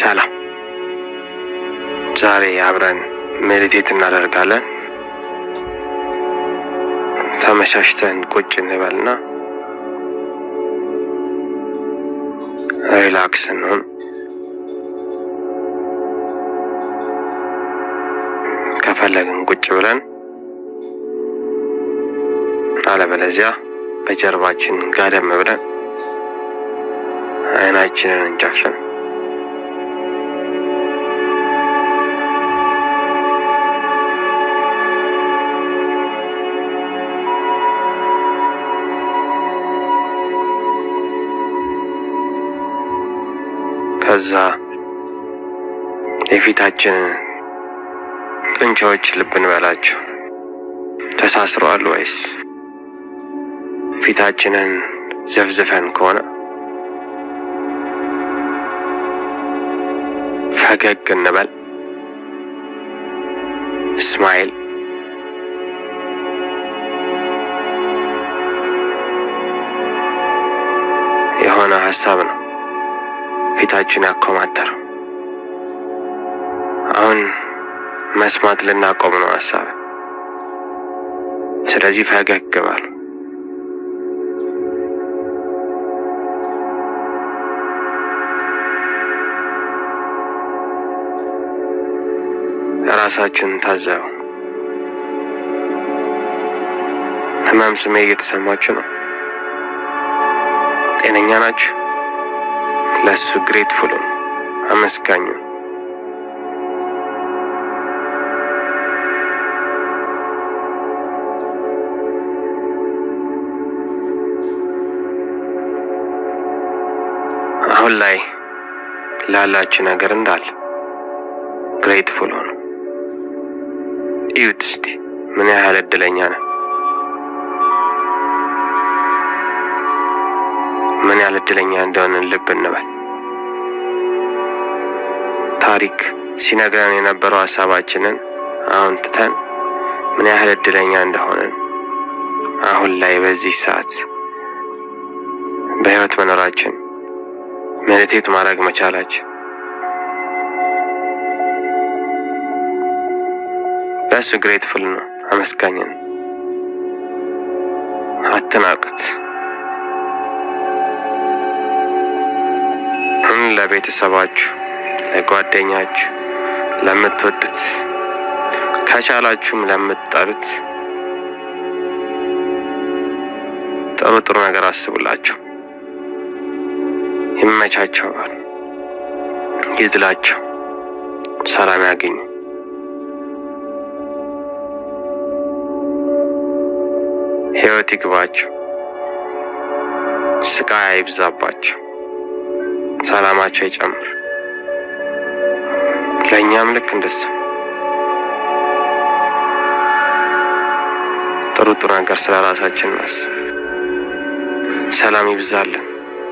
ሰላም። ዛሬ አብረን ሜዲቴት እናደርጋለን። ተመቻችተን ቁጭ እንበልና ሪላክስ እንሆን። ከፈለግን ቁጭ ብለን አለበለዚያ በጀርባችን ጋደም ብለን አይናችንን እንጨፍን። ከዛ የፊታችንን ጡንቻዎች ልብ እንበላቸው። ተሳስረዋል ወይስ ፊታችንን ዘፍዝፈን ከሆነ ፈገግ እንበል። ስማይል የሆነ ሀሳብ ነው ፊታችን ያኮማተረው። አሁን መስማት ልናቆም ነው ሀሳብ። ስለዚህ ፈገግ በሉ። ራሳችሁን ታዘቡ። ህመም ስሜት እየተሰማችሁ ነው? ጤነኛ ናችሁ? ለሱ ግሬትፉል አመስጋኙ። አሁን ላይ ላላችሁ ነገር እንዳለ ግሬትፉል ሆኑ። እዩት እስቲ ምን ያህል እድለኛ ነን። ምን ያህል እድለኛ እንደሆንን ልብ እንበል። ታሪክ ሲነግረን የነበረው ሀሳባችንን አሁን ትተን ምን ያህል እድለኛ እንደሆንን አሁን ላይ በዚህ ሰዓት በህይወት መኖራችን ሜዲቴት ማድረግ መቻላችን ለእሱ ግሬትፉል ነው። አመስጋኝን አትናቁት። ለቤተሰባችሁ፣ ለጓደኛችሁ፣ ለምትወዱት ከቻላችሁም ለምትጠሉት ጥሩ ጥሩ ነገር አስቡላቸው። ይመቻቸው፣ ይዝላቸው፣ ሰላም ያገኙ። ህይወት ይግባቸው፣ ስቃይ አይብዛባቸው፣ ሰላማቸው ይጨምር። ለእኛም ልክ እንደሱ ጥሩ ጥሩ ነገር ስለ ራሳችን እናስብ። ሰላም ይብዛልን፣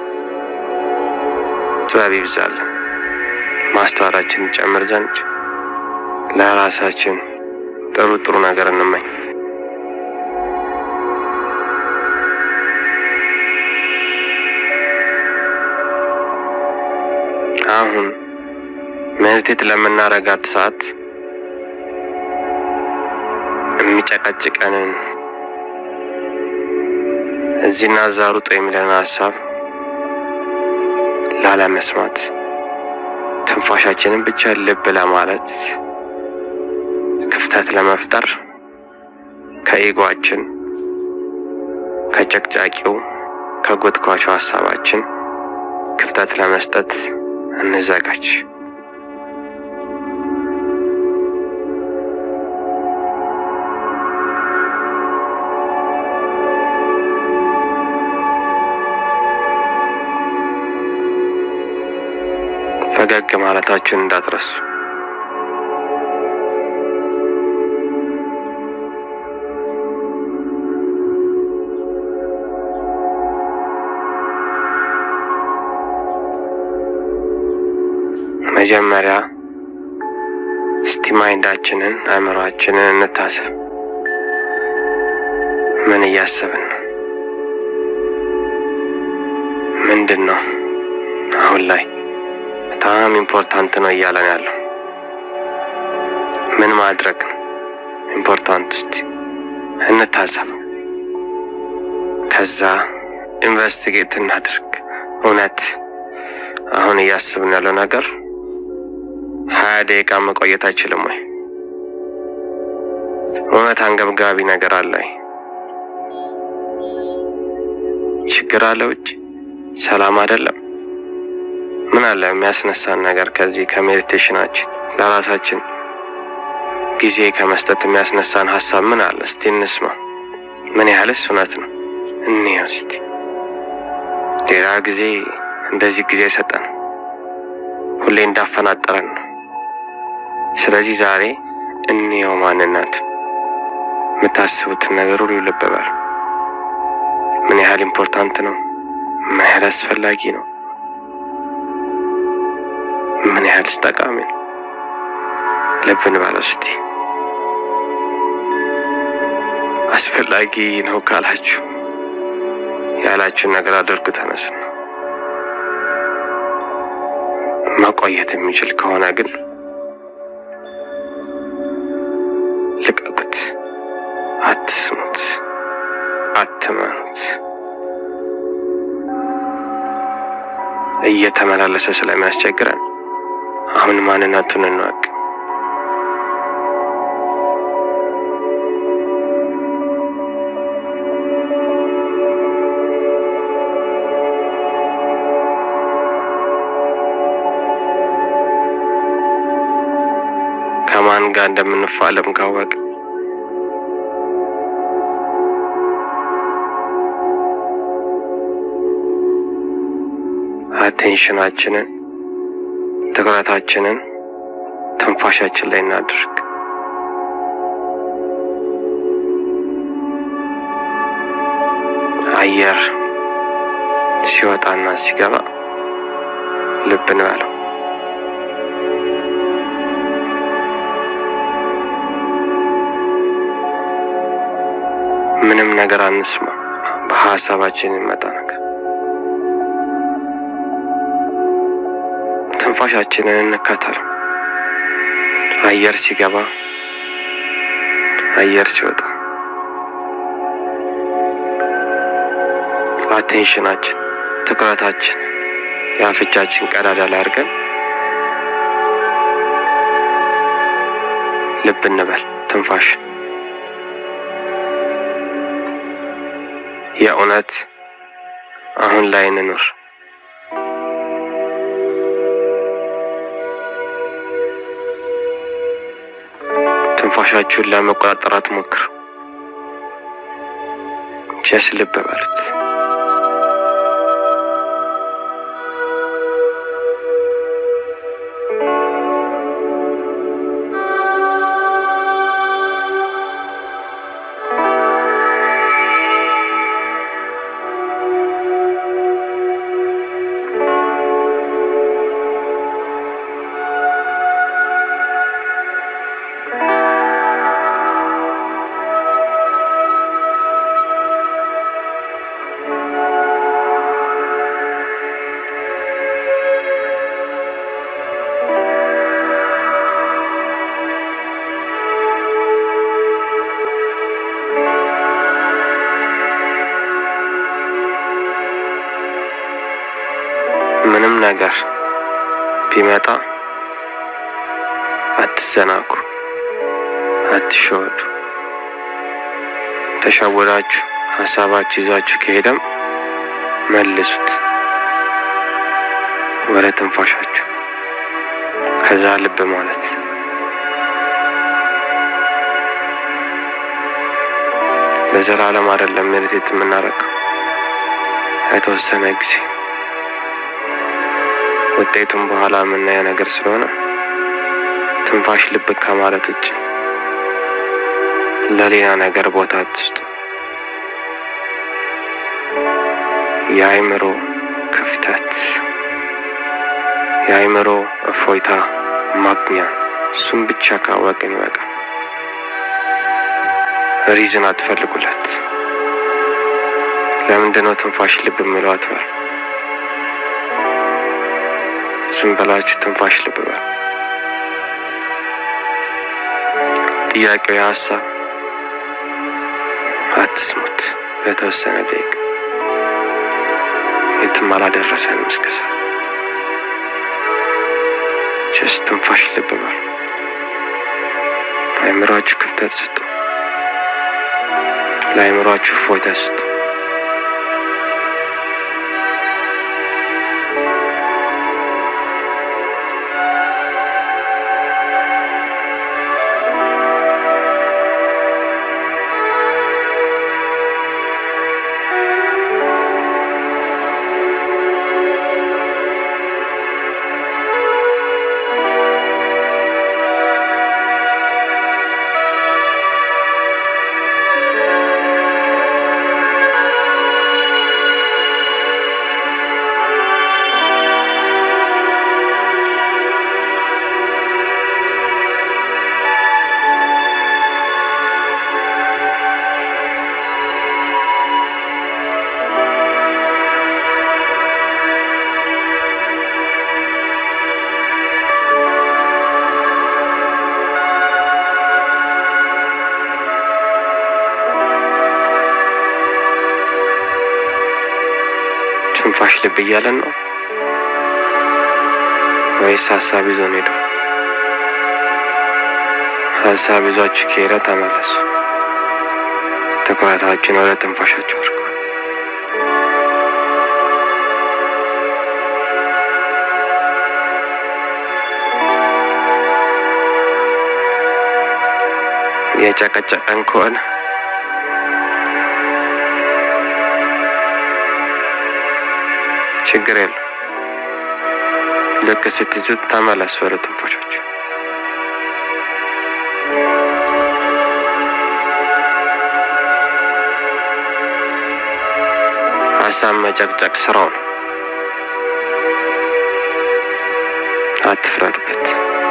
ጥበብ ይብዛልን፣ ማስተዋላችን ይጨምር ዘንድ ለራሳችን ጥሩ ጥሩ ነገር እንመኝ። አሁን ሜዲቴት ለምናረጋት ሰዓት የሚጨቀጭቀንን እዚህና እዛ ሩጦ የሚለን ሀሳብ ላለመስማት ትንፋሻችንን ብቻ ልብ ለማለት ክፍተት ለመፍጠር ከኢጓችን ከጨቅጫቂው ከጎትኳቸው ሀሳባችን ክፍተት ለመስጠት እንዘጋጅ። ፈገግ ማለታችሁን እንዳትረሱ። መጀመሪያ እስቲ ማይንዳችንን አእምሯችንን እንታሰብ። ምን እያሰብን ነው? ምንድን ነው አሁን ላይ በጣም ኢምፖርታንት ነው እያለን ያለው ምን ማድረግ ነው ኢምፖርታንት? እስቲ እንታሰብ። ከዛ ኢንቨስቲጌት እናድርግ። እውነት አሁን እያስብን ያለው ነገር ሀያ ደቂቃ መቆየት አይችልም ወይ? እውነት አንገብጋቢ ነገር አለ? ችግር አለ ውጭ? ሰላም አይደለም? ምን አለ የሚያስነሳን ነገር ከዚህ ከሜዲቴሽናችን ለራሳችን ጊዜ ከመስጠት የሚያስነሳን ሀሳብ ምን አለ? እስቲ እንስማ። ምን ያህልስ እውነት ነው? እንየው እስቲ። ሌላ ጊዜ እንደዚህ ጊዜ ሰጠን፣ ሁሌ እንዳፈናጠረን ነው። ስለዚህ ዛሬ እንየው ማንነት የምታስቡትን ነገር ሁሉ ልብ በሉ። ምን ያህል ኢምፖርታንት ነው? ምን ያህል አስፈላጊ ነው? ምን ያህልስ ጠቃሚ ነው? ልብ እንበለው እስቲ። አስፈላጊ ነው ካላችሁ ያላችሁን ነገር አድርጉ። ተነሱ። መቆየት የሚችል ከሆነ ግን ልቀቁት። አትስሙት፣ አትመኑት። እየተመላለሰ ስለሚያስቸግረን አሁን ማንነቱን እንወቅ። ከማን ጋር እንደምንፋለም ካወቅ አቴንሽናችንን ትኩረታችንን ትንፋሻችን ላይ እናድርግ። አየር ሲወጣና ሲገባ ልብ እንበለው። ምንም ነገር አንስማ። በሀሳባችን የሚመጣ ነገር ትንፋሻችንን እንከተል። አየር ሲገባ፣ አየር ሲወጣ አቴንሽናችን ትኩረታችን የአፍንጫችን ቀዳዳ ላይ አድርገን ልብ እንበል ትንፋሽ የእውነት አሁን ላይ እንኑር። ትንፋሻችሁን ለመቆጣጠር አትሞክሩ። ጀስ ልብ በሉት። ምንም ነገር ቢመጣ አትዘናጉ፣ አትሸወዱ። ተሸወዳችሁ ሀሳባችሁ ይዛችሁ ከሄደም መልሱት ወደ ትንፋሻችሁ። ከዛ ልብ ማለት ለዘላለም አይደለም ሜዲቴት የምናደርገው የተወሰነ ጊዜ ውጤቱን በኋላ የምናየው ነገር ስለሆነ ትንፋሽ ልብ ከማለት ውጭ ለሌላ ነገር ቦታ አትስጡ። የአእምሮ ክፍተት፣ የአእምሮ እፎይታ ማግኛ እሱም ብቻ ካወቅን ይበቃል። ሪዝን አትፈልጉለት። ለምንድነው ትንፋሽ ልብ የሚለው አትበል። ዝም ብላችሁ ትንፋሽ ልብ በሉ። ጥያቄው የሀሳብ አትስሙት። ለተወሰነ ደቂቃ የትም አላደረሰንም። እስከዛ ጀስ ትንፋሽ ልብ በሉ። ለአእምሯችሁ ክፍተት ስጡ። ለአእምሯችሁ እፎይታ ስጡ። ትንፋሽ ልብ እያለን ነው ወይስ ሀሳብ ይዞን ሄደው? ሀሳብ ይዟችሁ ከሄደ ተመለሱ። ትኩረታችን ወደ ትንፋሻችሁ አድርጉ። የጨቀጨቀን ከሆነ ችግር የለም። ልክ ስትይዙት ተመለሱ ወደ ትንፋሻችሁ። ሀሳብ መጨቅጨቅ ስራው ነው። አትፍረዱበት።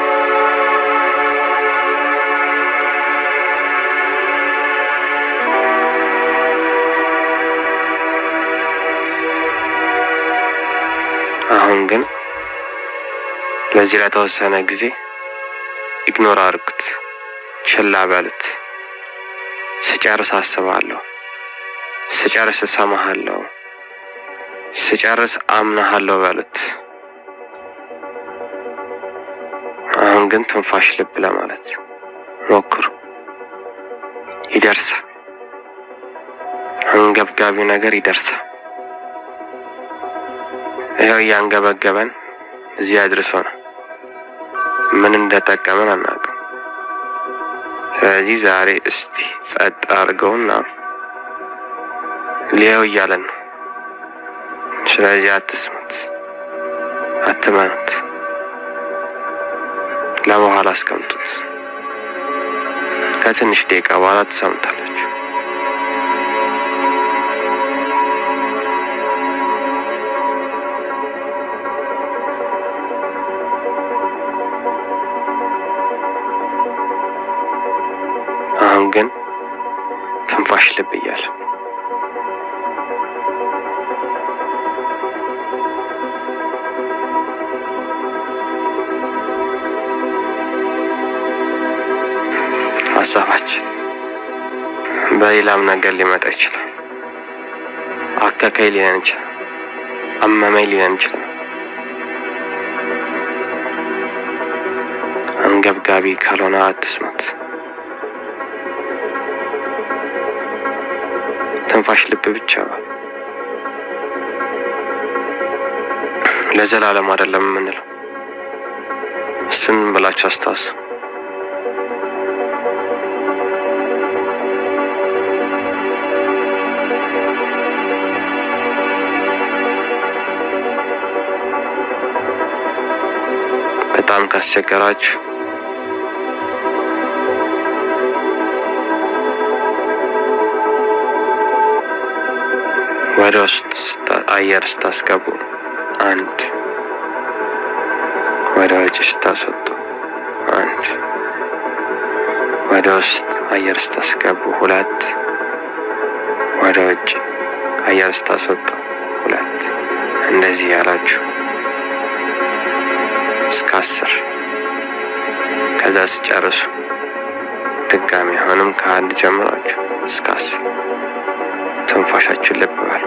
አሁን ግን ለዚህ ለተወሰነ ጊዜ ኢግኖር አድርጉት፣ ችላ በሉት። ስጨርስ አስባለሁ፣ ስጨርስ እሰማሃለሁ፣ ስጨርስ አምናሃለሁ በሉት። አሁን ግን ትንፋሽ ልብ ለማለት ሞክሩ። ይደርሳል። አንገብጋቢው ነገር ይደርሳል። ይኸው እያንገበገበን እዚህ አድርሶናል። ምን እንደጠቀመን አናውቅም። ስለዚህ ዛሬ እስቲ ጸጥ አድርገውና ሊያው እያለን ነው። ስለዚህ አትስሙት፣ አትመኑት፣ ለበኋላ አስቀምጡት። ከትንሽ ደቂቃ በኋላ ትሰሙታላችሁ። አሁን ግን ትንፋሽ ልብ እያለ ሀሳባችን በሌላም ነገር ሊመጣ ይችላል። አከካይ ሊለን ይችላል። አመመኝ ሊለን ይችላል። አንገብጋቢ ካልሆነ አትስሙት። ትንፋሽ ልብ ብቻ ለዘላለም አይደለም የምንለው። እሱን ብላችሁ አስታውሱ። በጣም ካስቸገራችሁ ወደ ውስጥ አየር ስታስገቡ አንድ፣ ወደ ውጭ ስታስወጡ አንድ፣ ወደ ውስጥ አየር ስታስገቡ ሁለት፣ ወደ ውጭ አየር ስታስወጡ ሁለት። እንደዚህ ያላችሁ እስከ አስር ከዛ ስጨርሱ ድጋሚ አሁንም ከአንድ ጀምራችሁ እስከ አስር ትንፋሻችሁን ልብ በሉ።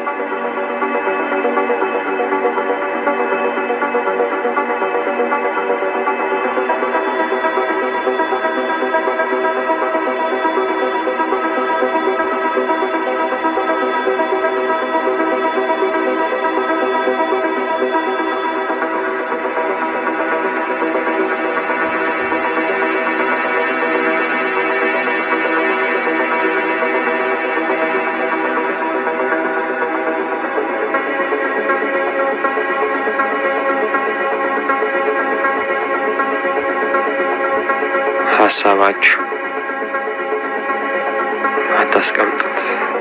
ሀሳባችሁ አታስቀምጡት።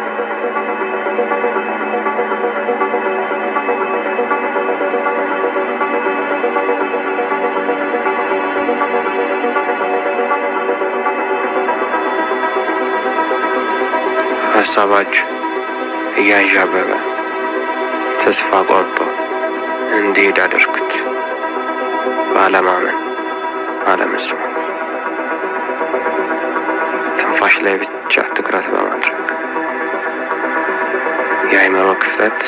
ሀሳባችሁ እያዣበበ ተስፋ ቆርጦ እንዲሄድ አድርጉት። ባለማመን ባለመስማት ትንፋሽ ላይ ብቻ ትኩረት በማድረግ የአእምሮ ክፍተት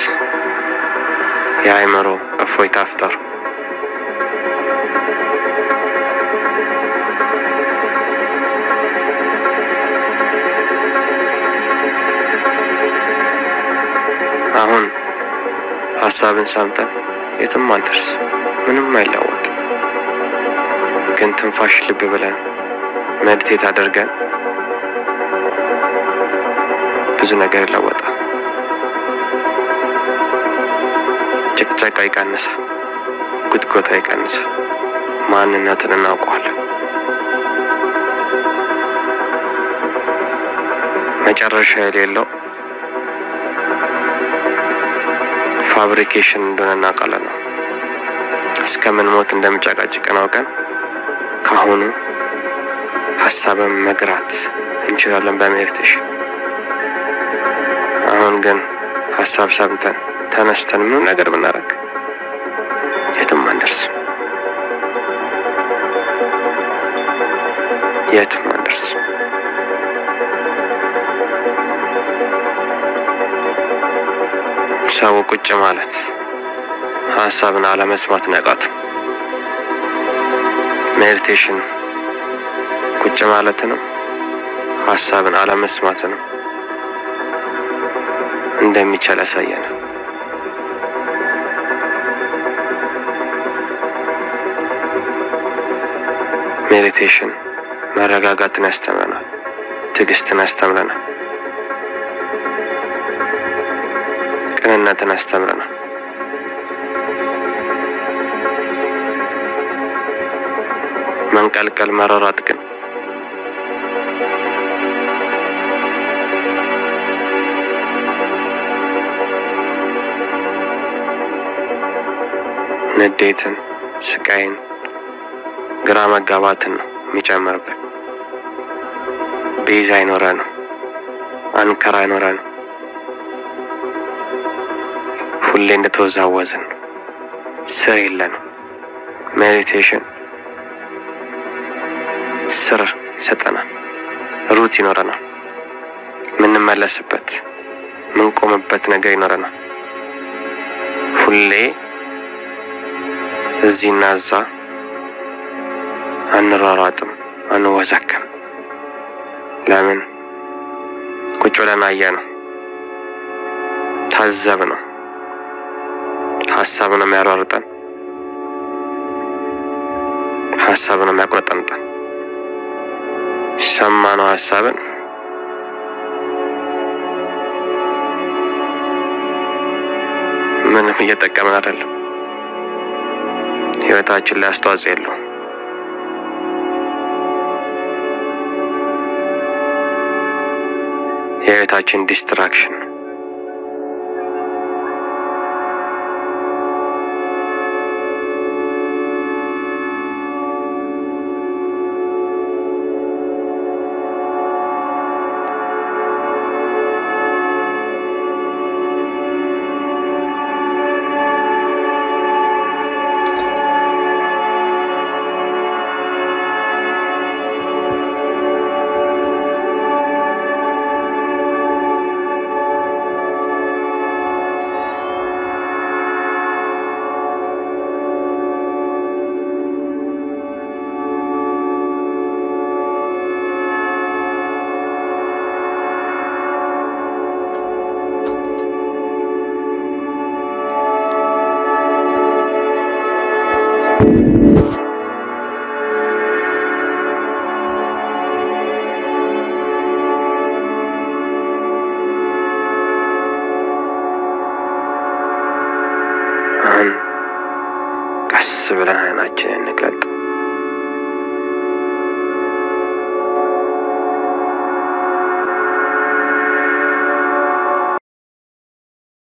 የአእምሮ እፎይታ ፍጠሩ። አሁን ሀሳብን ሰምተን የትም አንደርስ፣ ምንም አይለወጥ። ግን ትንፋሽ ልብ ብለን መድቴት አድርገን ብዙ ነገር ይለወጣል። ጭቅጨቃ ይቀንሳል፣ ጉትጎታ ይቀንሳል። ማንነትን እናውቀዋለን። መጨረሻ የሌለው ፋብሪኬሽን እንደሆነ እናውቃለን ነው። እስከምን ሞት እንደምጨቃጭቀን አውቀን ከአሁኑ ሀሳብን መግራት እንችላለን በሜዲቴሽን። አሁን ግን ሀሳብ ሰምተን ተነስተን ምንም ነገር ብናደርግ የትም አንደርስም፣ የትም አንደርስም። ሰው ቁጭ ማለት ሀሳብን አለመስማት ነቃቱ። ሜዲቴሽን ቁጭ ማለትንም ሀሳብን አለመስማትንም እንደሚቻል ያሳየናል። ሜዲቴሽን መረጋጋትን ያስተምረናል፣ ትዕግስትን ያስተምረናል፣ ቅንነትን ያስተምረናል። መንቀልቀል መሯሯጥ ግን ንዴትን፣ ስቃይን፣ ግራ መጋባትን ነው የሚጨምርብን። ቤዛ አይኖረንም፣ አንከር አይኖረንም። ሁሌ እንደተወዛወዝን ስር የለንም። ሜዲቴሽን ስር ይሰጠናል፣ ሩት ይኖረናል፣ ምንመለስበት ምንቆምበት ነገር ይኖረናል። ሁሌ እዚህና እዛ አንሯሯጥም፣ አንወዛከም። ለምን? ቁጭ ብለን አየ ነው፣ ታዘብ ነው። ሀሳብ ነው የሚያሯርጠን፣ ሀሳብ ነው የሚያቁረጠንጠን። ሰማነው ሀሳብን ምንም እየጠቀምን አይደለም። ህይወታችን ላይ አስተዋጽኦ የለውም። የህይወታችን ዲስትራክሽን ብለን አይናችንን እንግለጥ።